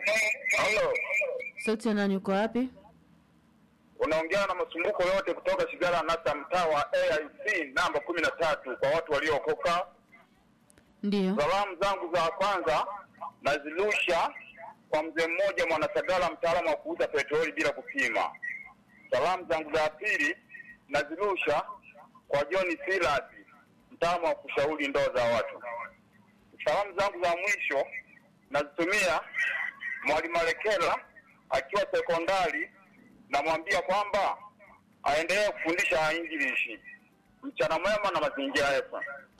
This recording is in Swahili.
Halo, Sauti ya nani, uko wapi? unaongea na masumbuko yote kutoka Shigala Nasa, mtaa wa AIC namba kumi na tatu kwa watu waliookoka. Ndiyo. Salamu zangu za kwanza nazirusha kwa mzee mmoja Mwanasagala, mtaalamu wa kuuza petroli bila kupima. Salamu zangu za pili nazirusha kwa John Silas, mtaalamu wa kushauri ndoa za watu. Salamu zangu za mwisho nazitumia Mwalimu Alekela akiwa sekondari, namwambia kwamba aendelee kufundisha English. Mchana mwema na mazingira yetu.